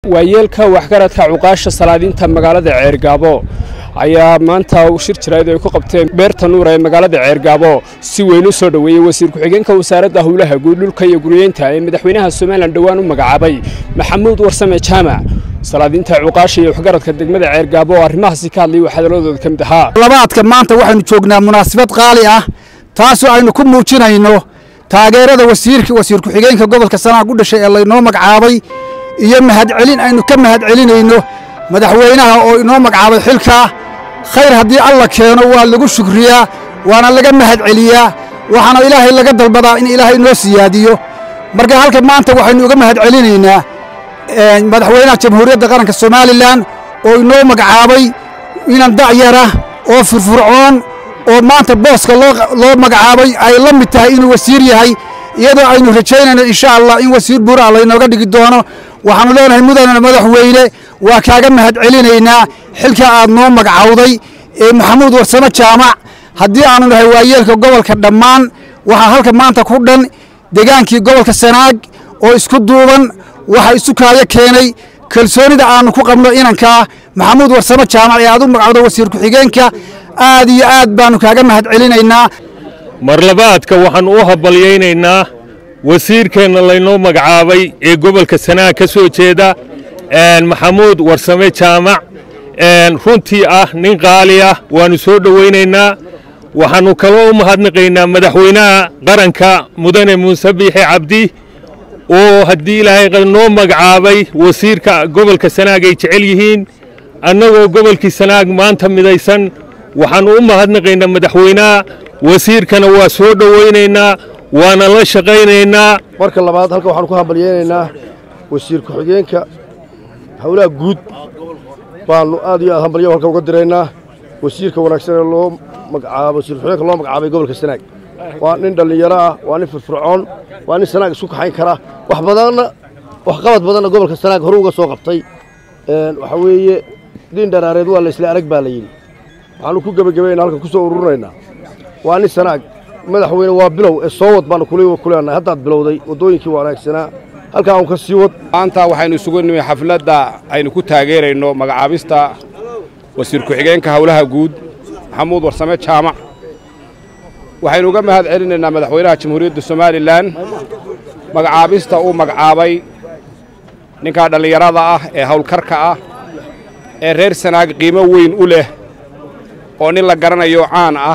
waayeelka waxgaradka cuqaasha salaadiinta magaalada ceergaabo ayaa maanta shir jirayd ay ku qabteen beerta nuura ee magaalada ceergaabo si weyn u soo dhoweeyey wasiir ku-xigeenka wasaaradda howlaha guud dhulka iyo guryeynta ee madaxweynaha somalilan dhowaan u magacaabay maxamuud warsame jaamac salaadiinta cuqaasha iyo waxgaradka degmada ceergaabo oo arrimahaasi ka hadlayay waxaa hadaladooda ka mid ahaa labaadka maanta waxaynu joognaa munaasabad qaali ah taasoo aynu ku muujinayno taageerada wasiirka wasiir ku-xigeenka gobolka sanaag u dhashay ee laynoo magacaabay iyo mahadcelin aynu ka mahadcelinayno madaxweynaha oo inoo magacaabay xilkaa khayr haddii alla keeno waa lagu shukriyaa waana laga mahadceliyaa waxaana ilaahay laga dalbadaa in ilaahay inoo siyaadiyo marka halka maanta waxaynu uga mahadcelinaynaa madaxweynaha jamhuuriyadda qaranka somalilan oo inoo magacaabay inan dacyara oo furfurcoon oo maanta booska loo magacaabay ay la mid tahay inuu wasiir yahay iyadoo aynu rajaynayno insha allah in wasiir buuraa laynooga dhigi doono waxaannu leenahay mudana madaxweyne waa kaaga mahadcelinaynaa xilka aad noo magacawday ee maxamuud warsamo jaamac haddii aanu nahay waayeelka gobolka dhammaan waxaa halka maanta ku dhan degaankii gobolka sanaag oo isku duuban waxa isu kaayo keenay kalsoonida aannu ku qabno inankaa maxamuud warsamo jaamac ee aad u magacawdo wasiir ku-xigeenka aad iyo aad baannu kaaga mahadcelinaynaa marlabaadka waxaannu u habalyaynaynaa wasiirkeenna laynoo magacaabay ee gobolka sanaag ka soo jeeda maxamuud warsame jaamac runtii ah nin qaali ah waannu soo dhowaynaynaa waxaannu kaloo u mahadnaqaynaa madaxweynaha qaranka mudane muuse biixi cabdi oo haddii ilaahay noo magacaabay wasiirka gobolka sanaag ay jecel yihiin annagoo gobolkii sanaag maanta midaysan waxaannu u mahadnaqaynaa madaxweynaha wasiirkana waa soo dhowaynaynaa waana la shaqaynaynaa marka labaad halkan waxaanu ku hambalyaynaynaa wasiir ku-xigeenka howlaha guud baannu aad iyo aad hambalyo halkan uga diraynaa wasiirka wanaagsan ee loo magacaabo wasiir ku-xigeenka loo magacaabay gobolka sanaag waa nin dhallinyaro ah waa nin firfircoon waa nin sanaag isku kaxayn kara wax badanna waxqabad badanna gobolka sanaag hore uga soo qabtay waxa weeye diin dharaareed waa la isla arag baa la yidhi waxaannu ku gebagabayna halkan ku soo ururinaynaa waa nin sanaag madaxweyne waa bilow ee soo wad baannu kuleenahay haddaad bilowday waddooyinkii wanaagsanaa halkaa un ka sii wad maanta waxaynu isugu nimi xafladda aynu ku taageerayno magacaabista wasiir ku-xigeenka howlaha guud maxamuud warsame jaamac waxaynu uga mahad celinaynaa madaxweynaha jamhuuriyadda somalilan magacaabista uu magacaabay ninkaa dhallinyarada ah ee howlkarka ah ee reer sanaag qiimo weyn u leh oo nin la garanayo caan ah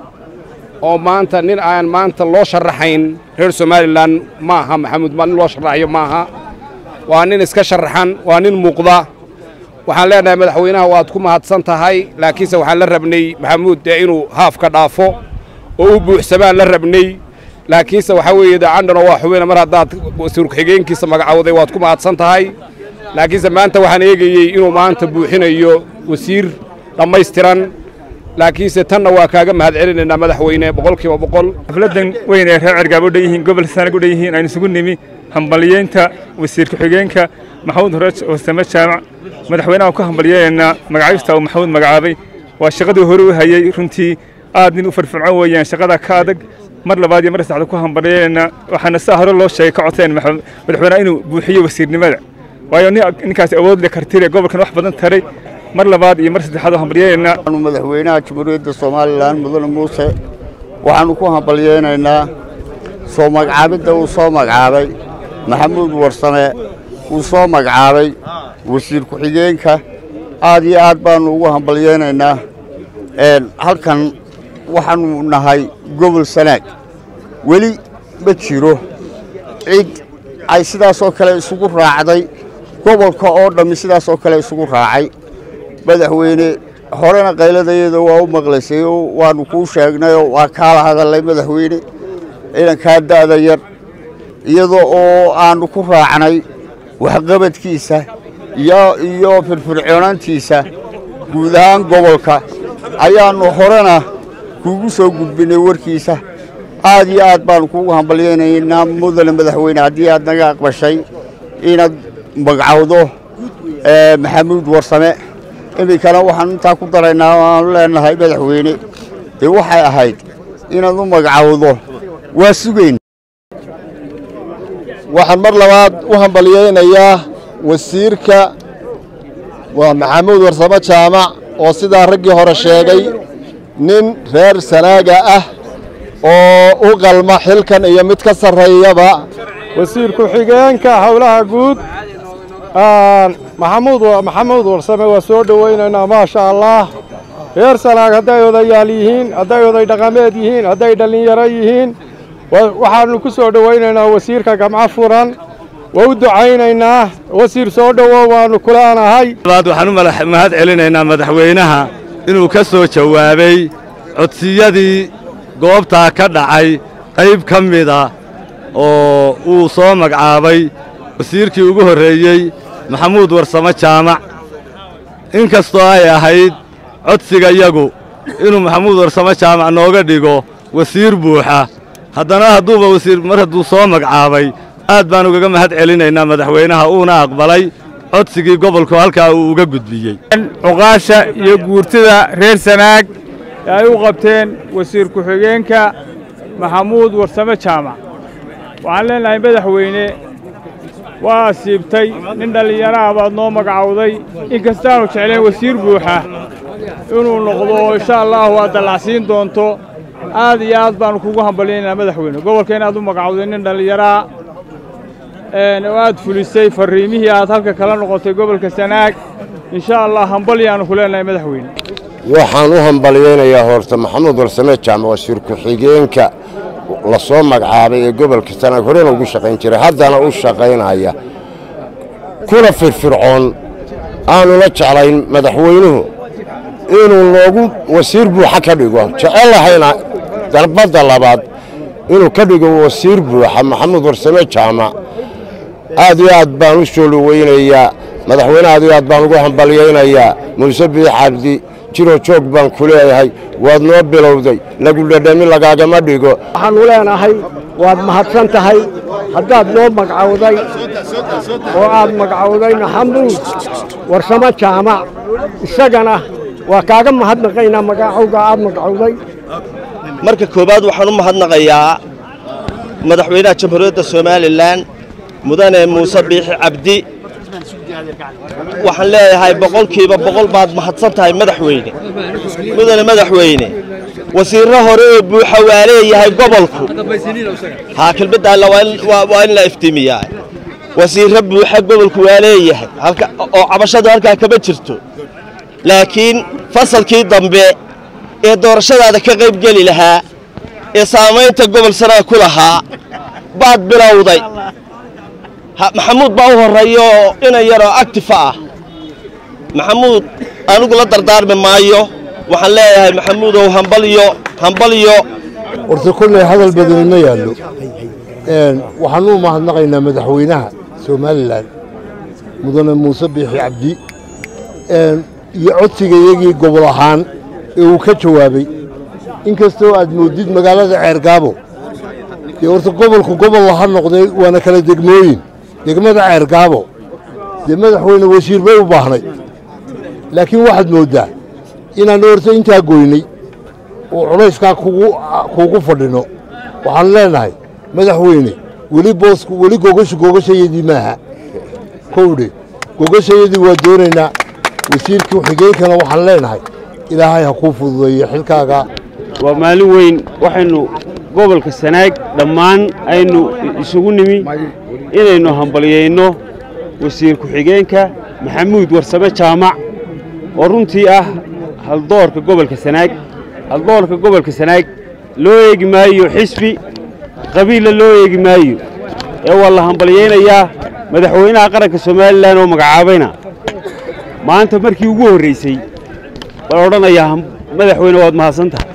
oo maanta nin aan maanta loo sharaxayn reer somalilan ma aha maxamuud nin loo sharaxayo maaha waa nin iska sharaxan waa nin muuqda waxaan leenahay madaxweynaha waad ku mahadsan tahay laakiinse waxaan la rabnay maxamuud dee inuu haafka dhaafo oo u buuxsamaan la rabnay laakiinse waxaa weeye dee candhano waa xubina mar haddaad wasiir ku-xigeenkiisa magacawday waad ku mahadsan tahay laakiinse maanta waxaan eegayey inuu maanta buuxinayo wasiir dhammaystiran laakiinse tanna waa kaaga mahad celinaynaa madaxweyne boqolkiiba boqol xafladdan weyn ee reer cergaab u dhan yihiin gobol sanag u dhan yihiin aynu isugu nimi hambalyeynta wasiir ku-xigeenka maxamuud warsame jaamac madaxweynaha ku hambalyeynaynaa magacaabista uu maxamuud magacaabay waa shaqadii hore u hayey runtii aad nin u firfircoon weeyaan shaqada ka adag mar labaad iyo mar saddexda ku hambalyeynaa waxaana saa hore loo sheegay ka codseen madaxweynaha inuu buuxiyo wasiirnimada waayo ninkaas awood leh kartire gobolkan wax badan taray mar labaad iyo mar saddexaad hambalyeynaynaa madaxweynaha jamhuuriyadda somalilan mudane muuse waxaannu ku hambalyeynaynaa soo magacaabidda uu soo magacaabay maxamuud warsame uu soo magacaabay wasiir ku-xigeenka aad iyo aad baannu ugu hambalyeynaynaa halkan waxaannu nahay gobol sanaag weli ma jiro cid ay sidaasoo kale isugu raacday gobolka oo dhammi sidaasoo kale isugu raacay madaxweyne horena qayladayada waa u maqlaysay oo waannu kuu sheegnayoo waa kaala hadallay madaxweyne ciidankaa da'da yar iyadoo oo aannu ku raacnay waxqabadkiisa iyo firfircoonaantiisa guud ahaan gobolka ayaannu horena kuugu soo gudbinnay warkiisa aad iyo aad baannu kuugu hambalyaynaynaa mudane madaxweyne haddii aad naga aqbashay inaad magacawdo maxamuud warsame iminkana waxaan intaa ku daraynaa waanu leenahay madaxweyne dee waxay ahayd inaad u magacawdo waa sugayn waxaan mar labaad u hambalyaynayaa wasiirka waa maxamuud warsamo jaamac oo sidaa raggii hore sheegay nin reer sanaaga ah oo u qalma xilkan iyo mid ka sarreeyaba wasiir ku-xigeenka howlaha guud maxamuud maxamuud warsame waa soo dhowaynaynaa maasha allah reer sanaag hadday odayaal yihiin hadday oday dhaqameed yihiin hadday dhallinyaro yihiin waxaannu ku soo dhowaynaynaa wasiirka gamco furan waa u ducaynaynaa wasiir soo dhowow waannu kuleenahay labaad waxaan u mahad celinaynaa madaxweynaha inuu ka soo jawaabay codsiyadii goobtaa ka dhacay qayb ka mida oo uu soo magcaabay wasiirkii ugu horreeyey maxamuud warsamo jaamac in kastoo ay ahayd codsiga yagu inuu maxamuud warsamo jaamac nooga dhigo wasiir buuxa haddana hadduuba wasiir mar hadduu soo magcaabay aad baan ugaga mahad celinaynaa madaxweynaha uuna aqbalay codsigii gobolku halkaa uu uga gudbiyey cuqaasha iyo guurtida reer sanaag ee ay u qabteen wasiir ku-xigeenka maxamuud warsame jaamac waxaan leenahay madaxweyne waa asiibtay nin dhallinyaro ah baad noo magacawday in kastaanu jeclayn wasiir buuxa inuu noqdo insha allaahu aad dallacsiin doonto aad iyo aad baannu kugu hambalyaynaa madaxweyne gobolka inaad u magacawday nin dhallinyaraa oo aad fulisay farriimihii aad halka kala noqotay gobolka sanaag insha allah hambalyaannu ku leenahay madaxweyne waxaan u hambalyaynayaa horta maxamuud warsame jaamac wasiir ku-xigeenka la soo magacaabay ee gobolka sanaag horena ugu shaqayn jiray haddana u shaqaynaya kuna firfircoon aanu la jeclayn madaxweynuhu inuu noogu wasiir buuxa ka dhigo jecellahayna darbadda labaad inuu ka dhigo wasiir buuxa maxamuud warsame jaamac aad iyo aad baan u soo dhowaynayaa madaxweyne aad iyo aad baan ugu hambalyaynayaa muuse biix cabdi jiroo joog baan ku leeyahay waad noo bilowday lagu dhadhami lagaagama dhigo waxaannu leenahay waad mahadsan tahay haddaad noo magcawday oo aad magcawday maxamuud warsamo jaamac isagana waa kaaga mahadnaqaynaa magacowga aad magcawday marka koowaad waxaan u mahadnaqayaa madaxweynaha jamhuuriyadda somalilan mudane muuse biixi cabdi waxaan leeyahay boqolkiiba boqol baad mahadsan tahay madaxweyne mudane madaxweyne wasiirro hore oo buuxa waa leeyahay gobolku haa kelmaddaalla waa in la iftiimiyaa wasiirro buuxa gobolku waa leeyahay oo cabashadu halkaa kama jirto laakiin fasalkii dambe ee doorashadaada ka qayb geli lahaa ee saamaynta gobol sanaa ku lahaa baad bilowday maxamuud baa u horreeya oo inan yaroo actifa ah maxamuud anigu la dardaarmi maayo waxaan leeyahay maxamuudow hambalyo hambalyo horta kolley hadal badani ma yaallo waxaan u mahadnaqaynaa madaxweynaha somalilan mudane muuse biixi cabdi iyo codsiga iyagii gobol ahaan ee uu ka jawaabay in kastoo aad moodid magaalada ceergaabo dee horta gobolku gobol ha noqday waana kala degmooyin degmada ceergaabo dee madaxweyne wasiir bay u baahnay laakiin waxaad mooddaa inaannu horta intaa goynay oo culayskaa kuugu fadhino waxaan leenahay madaxweyne weli boosku weli gogashu gogashayadii maaha kowdhe gogashayadii waa doonaynaa wasiirkii xigeenkana waxaan leenahay ilaahay ha kuu fududeeyo xilkaaga waa maalin weyn waxaynu gobolka sanaag dhammaan aynu isugu nimi inaynu hambalyayno wasiir ku-xigeenka maxamuud warsame jaamac oo runtii ah haldoorka gobolka sanaag haldoorka gobolka sanaag loo eegi maayo xisbi qabiilla loo eegi maayo ee waa la hambalyaynayaa madaxweynaha qaranka somalilan oo magacaabayna maanta markii ugu horraysay waan odhanayaa madaxweyne waad mahadsan tahay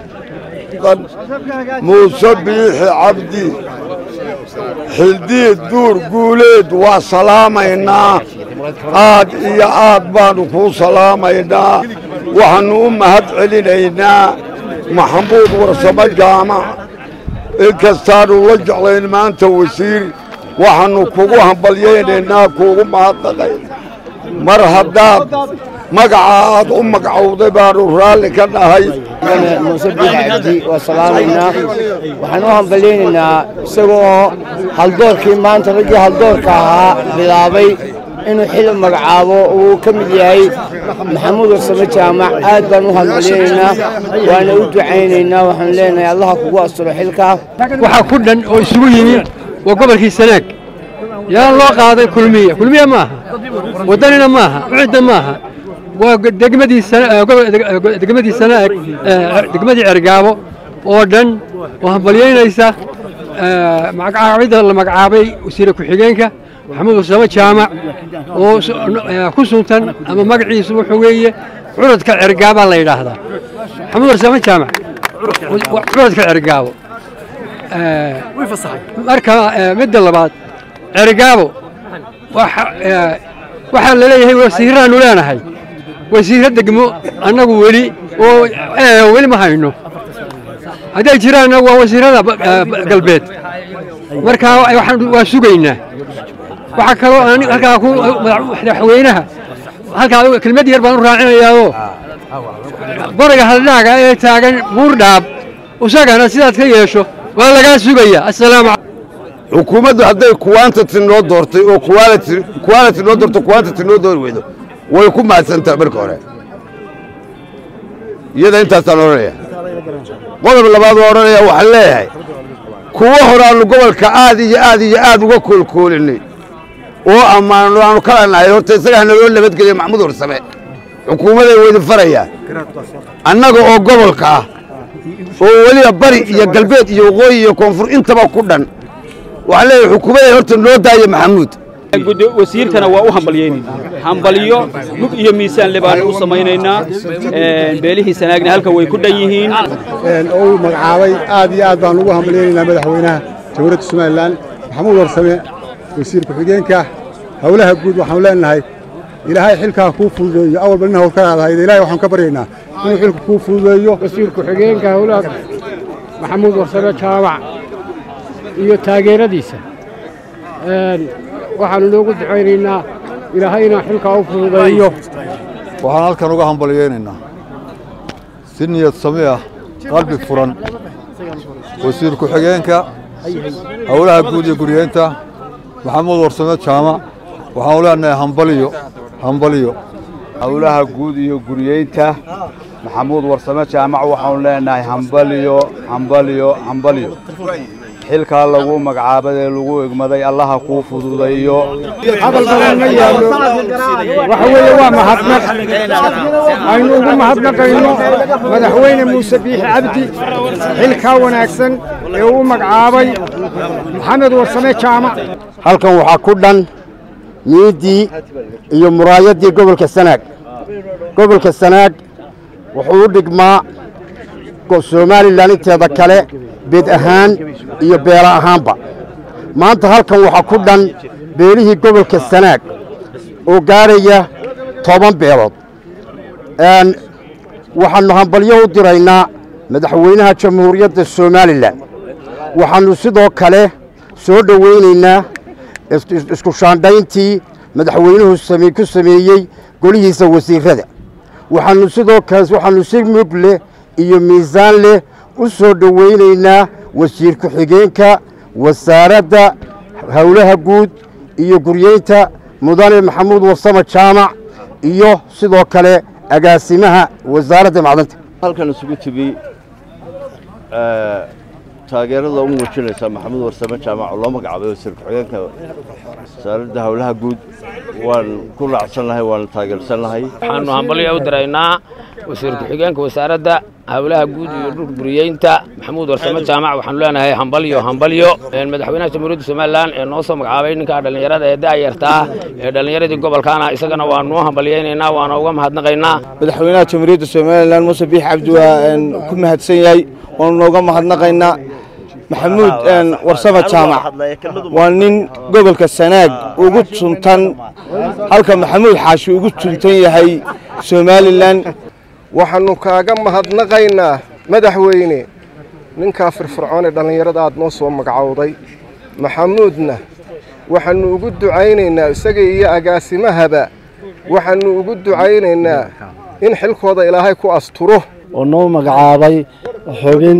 muuse biixi cabdi xildiid duur guuleed waa salaamaynaa aad iyo aad baannu kuu salaamaynaa waxaannu u mahad celinaynaa maxamuud warsamo jaamac inkastaannu la jeclayn maanta wasiir waxaannu kugu hambalyaynaynaa kuugu mahadnaqay mar haddaad magaca aad u magacowday baannu raalli ka nahay muuse biixi cabdi waa salaamaynaa waxaan u hambalyaynaynaa isagoo haldoorkii maanta raggii haldoorka ahaa bilaabay inuu xil magacaabo uu ka mid yahay maxamuud warsame jaamac aad baan u hambaliyeynaynaa waana u ducaynaynaa waxaan leenahay allaha kugu asturo xilkaa waxaa ku dhan oo isugu yimi waa gobolkii sanaag yaa loo qaaday kulmiye kulmiye maaha waddanina maaha cidda maaha waa degmadii degmadii sanaag degmadii cergaabo oo dhan oo hambalyaynaysa magacaabidda la magacaabay wasiire ku-xigeenka maxamuud warsame jaamac oo ku suntan ama magaciisu wuxuu weeye curadka cergaabaa la yidhaahdaa maxamuud warsame jaamac curadka cergaabo marka midda labaad cergaabo waxaa la leeyahay wasiiraannu leenahay wasiirro degmo annagu weli oo weli ma hayno hadday jiraanna waa wasiirada galbeed markaa waa sugaynaa waxaa kaloo halkaa ku madaxweynaha halkaa kelmad yar baan u raacinayaao boriga haldhaaga ee taagan buurdhaab isagana sidaad ka yeesho waa lagaa sugaya assalaamu xukuumaddu hadday quantity noo doortay oo quality quality noo doorto quantity noo doori weydo way ku mahadsantaha marka hore iyada intaasaan odhanaya qodob labaad waa odhanaya waxaan leeyahay kuwo horaannu gobolka aad iyo aad iyo aad uga koolkoolinay oo ammaanno aanu kala nahay horta isagaa naloo nabadgeliya maxamuud warsame xukuumaday weydi farayaa annaga oo gobolka ah oo weliba bari iyo galbeed iyo waqooyi iyo koonfur intaba ku dhan waxaan leeyahay xukuumaday horta noo daaya maxamuud wasiirkana waa u hambalyeynayna hambalyo mug iyo miisaanle baanu u samaynaynaa beelihii sanaagna halka way ku dhan yihiin oo uu magacaabay aad iyo aad baan ugu hambalyaynaynaa madaxweynaha jamhuuriyadda somalilan maxamuud warsame wasiir ku-xigeenka howlaha guud waxaanu leenahay ilaahay xilkaa kuu fududeeyo awalba nin hawl ka aadahayd ilaahay waxaan ka baryaynaa inuu xilka kuu fududeeyo wasiir ku-xigeenka howlaha maxamuud warsame jaamac iyo taageeradiisa waxaanu noogu ducaynaynaa ilaahayna xilkaa u fududeeyo waxaan halkan uga hambalyaynaynaa si niyad sami ah qalbi furan wasiir ku-xigeenka howlaha guud iyo guryeynta maxamuud warsame jaamac waxaanu leenahay hambaliyo hambaliyo howlaha guud iyo guryeynta maxamuud warsame jaamac waxaanu leenahay hambaliyo hambaliyo hambaliyo xilkaa lagu magacaabay ee lagu egmaday allaha kuu fududayo hadal badan ma yaallo waxa weeye waa mahadnaq aynu ugu mahadnaqayno madaxweyne muuse biixi cabdi xilkaa wanaagsan ee uu magacaabay maxamed warsame jaamac halkan waxaa ku dhan miiddii iyo muraayaddii gobolka sanaag gobolka sanaag wuxuu u dhigmaa somalilan inteeda kale beed ahaan iyo beela ahaanba maanta halkan waxaa ku dhan beelihii gobolka sanaag oo gaaraya toban beelood waxaannu hambalyo u diraynaa madaxweynaha jamhuuriyadda somalilan waxaannu sidoo kale soo dhowaynaynaa isku shaandhayntii madaxweynuhu ku sameeyey golihiisa wasiirrada waxaannu sidoo kale waxaannu si mug leh iyo miisaan leh u soo dhowaynaynaa wasiir ku-xigeenka wasaaradda howlaha guud iyo guryeynta mudane maxamuud warsame jaamac iyo sidoo kale agaasimaha wasaaradda macdanta halkan isugu timi taageerada u muujinaysa maxamuud warsame jaamac oo loo magacaabay wasiir ku-xigeenka wasaaradda howlaha guud waan ku raacsannahay waan taageersannahay waxaanu hambalyo u diraynaa wasiir ku-xigeenka wasaaradda howlaha guud iyo dhul guriyeynta maxamuud warsame jaamac waxaanu leenahay hambalyo hambalyo madaxweynaha jamhuuriyadda somalilan ee noo soo magacaabay ninka dhallinyarada ee da'yartaa ee dhallinyaradii gobolkaana isagana waanu hambalyaynaynaa waana uga mahadnaqaynaa madaxweynaha jamhuuriyadda somalilan muuse biix cabdi waa ku mahadsan yahay waanu nooga mahadnaqaynaa maxamuud warsame jaamac waa nin gobolka sanaag ugu tuntan halka maxamuud xaashi ugu tuntan yahay somalilan waxaannu kaaga mahadnaqaynaa madaxweyne ninkaa firfircoon ee dhallinyarada aad noo soo magacowday maxamuudna waxaannu ugu ducaynaynaa isaga iyo agaasimahaba waxaannu ugu ducaynaynaa in xilkooda ilaahay ku asturo oo noo magacaabay xubin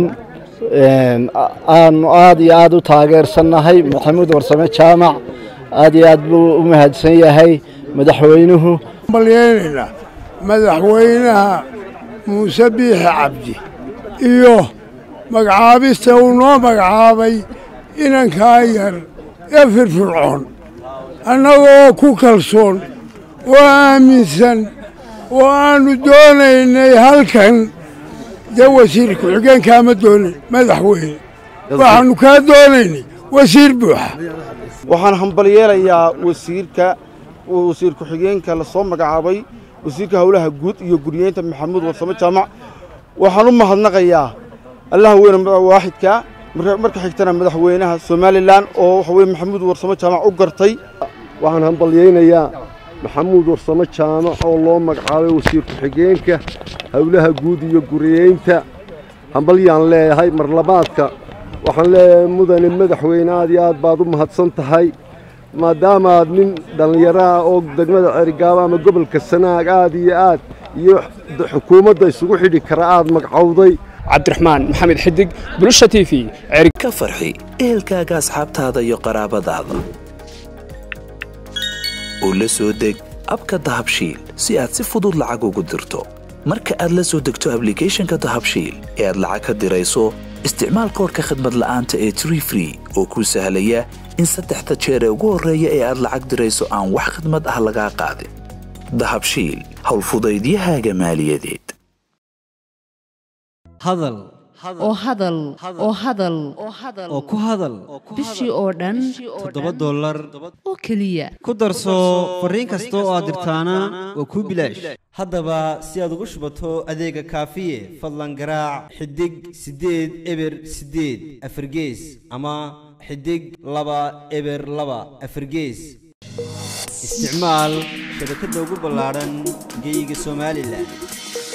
aanu aad iyo aad u taageersannahay maxamuud warsame jaamac aad iyo aad buu u mahadsan yahay madaxweynuhu balyeynayna madaxweynaha muuse biixi cabdi iyo magacaabista uu noo magacaabay inankaa yar ee firfircoon annagoo ku kalsoon oo aaminsan oo aannu doonaynay halkan dee wasiir ku-xigeenkaa ma doonin madaxweyne waxaannu kaa doonaynay wasiir buuxa waxaan hambalyeelayaa wasiirka wasiir ku-xigeenka la soo magacaabay wasiirka howlaha guud iyo guriyeynta maxamuud warsamo jaamac waxaan u mahadnaqayaa allaha weyne waaxidka marka xigtana madaxweynaha somalilan oo waxa weye maxamuud warsamo jaamac u gartay waxaan hambalyaynayaa maxamuud warsamo jaamac oo loo magacaabay wasiir ku-xigeenka howlaha guud iyo guriyeynta hambalyaan leeyahay marlabaadka waxaan leeyahay mudane madaxweyne aad iyo aad baad u mahadsan tahay maadaamaad nin dhallinyaraha oo degmada cerigaabo ama gobolka sanaag aad iyo aad iyo xukuumadda isugu xidhi kara aad magacowday cabdiraxmaan maxamed xidig bulusha t v ka farxi ehelkaaga asxaabtaada iyo qaraabadaada oo la soo deg abka dahabshiil si aad si fudud lacag ugu dirto marka aad la soo degto ablicathonka dahabshiil ee aad lacag ka dirayso isticmaal koorka khadmad la'aanta ee tree free oo kuu sahlaya in saddexda jeer ee ugu horreeya ee aad lacag dirayso aan wax khidmad ah lagaa qaadin dahabshiil howlfudaydiyahaaga maaliyadeed hadal oo hadal oo hadal oo ku hadal bishii oo dhan toddoba dollar oo keliya ku darso fariin kasta oo aad dirtaana waa kuu bilaash haddaba si aad ugu shubato adeega kaafiye fadlan garaac xidig siddeed eber siddeed afargees ama xidig laba eber laba afargees isticmaal shabakadda ugu ballaadhan geyga somalilan